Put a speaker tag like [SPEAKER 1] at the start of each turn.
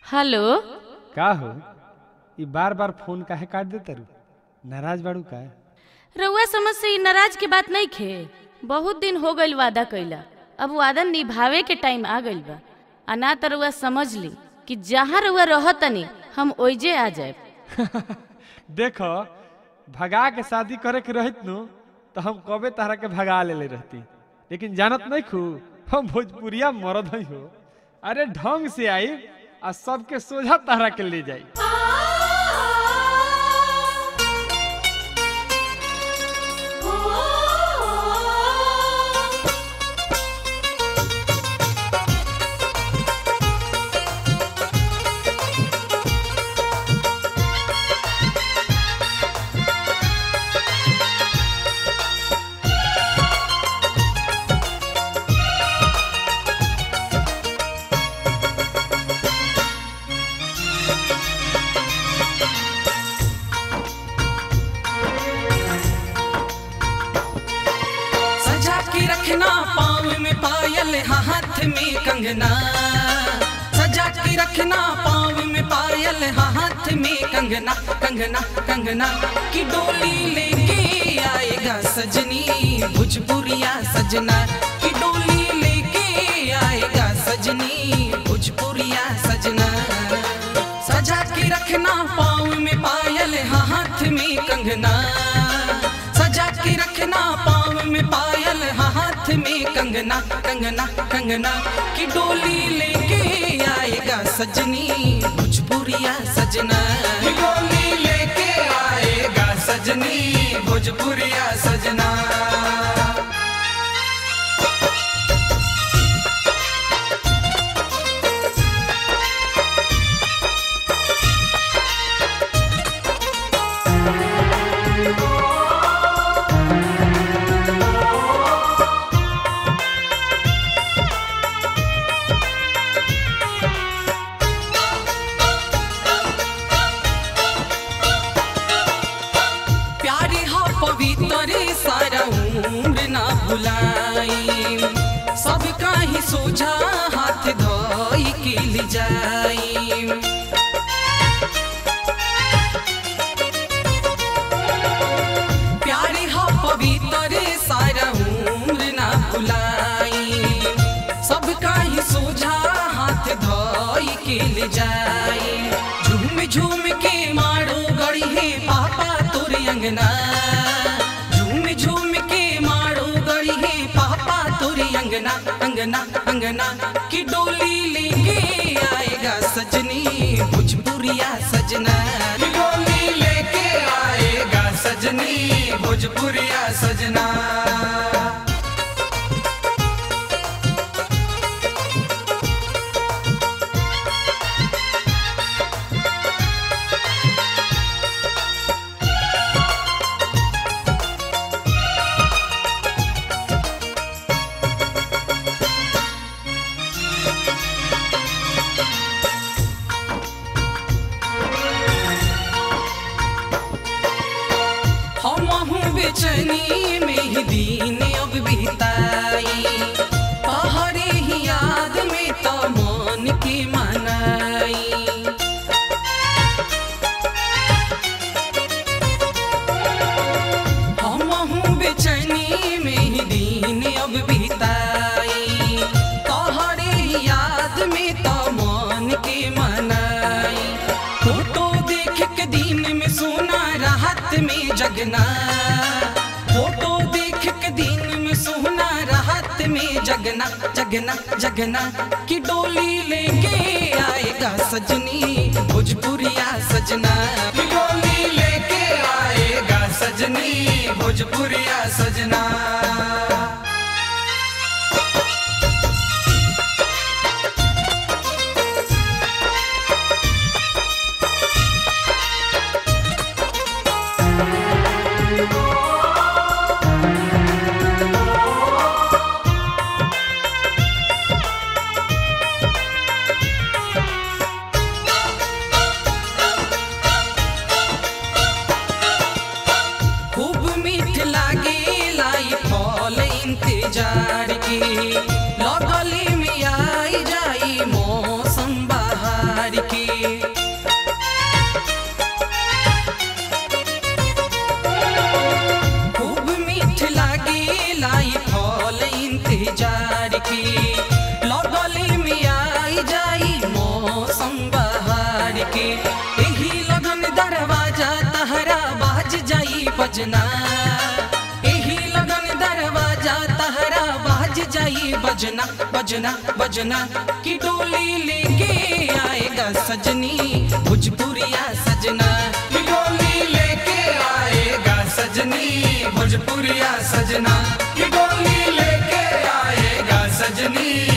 [SPEAKER 1] hello
[SPEAKER 2] का हो ई बार बार फोन काहे काट दे तारू नाराज बाड़ू का
[SPEAKER 1] रउआ समझ से ई नाराज के बात नहीं खे बहुत दिन हो गइल वादा कइला अब वादा निभावे के टाइम आ गइल बा आ ना त रउआ समझ ली कि जहाँ रउआ रहतनी हम ओइजे आ जाए
[SPEAKER 2] देखो भगा के शादी करे के रहित नु तो हम कबे तारा के भगा लेले रहती लेकिन जानत नहीं खू हम भोजपुरिया मरद हई हो अरे ढंग से आई आ सबके सोझा तारा के ले जाई
[SPEAKER 3] सजा के रखना पाँव में पायल हाथ में कंगना सजा के रखना पाँव में पायल हाथ में कंगना कंगना कंगना की डोली लेके आएगा सजनी भोजपुरिया सजना की डोली लेके आएगा सजनी भोजपुरिया सजना सजा के रखना पाँव में पायल हाथ में कंगना सजा के रखना पाँव में पायल हाथ में कंगना कंगना कंगना की डोली लेके आएगा सजनी भोजपुरिया सजना की डोली लेके आएगा सजनी भोजपुरिया सजना प्यारे हा पवित्र सारा उम्र ना भुलाई सबका ही सोझा हाथ धोई के ले जाई प्यारे हा पवित्र सारा उम्र ना भुलाई सबका ही सोझा हाथ धोई के ले जाए झूम झूम के मारो गड़ी है पापा तोर अंगना झूम झूम के मारो गड़ी है पापा तोर अंगना अंगना अंगना की डोली लेके आएगा सजनी भोजपुरिया सजना की डोली लेके आएगा सजनी भोजपुरिया सजना हमहू बेचैनी में ही दिन अब बिताई पहरे ही याद में तो मन के मनाई हमहू बेचैनी में ही दिन अब बिताई तोहरे याद में तो मन के मनाई फोटो देख के दिन में सोना राहत में जगना फोटो देख के दिन में सोना राहत में जगना जगना जगना की डोली लेके आएगा सजनी भोजपुरिया सजना की डोली लेके आएगा सजनी भोजपुरिया सजना खूब मीठ लागे लाई फल इंतजार की लगली में आई जाई मौसम बहार के एही लगन दरवाजा तहरा बाज जाई बजना एही लगन दरवाजा तहरा बाज जाई बजना बजना बजना की डोली लेके आएगा सजनी भोजपुरिया सजना की डोली लेके आएगा सजनी भोजपुरिया सजना की डोली लेके आएगा सजनी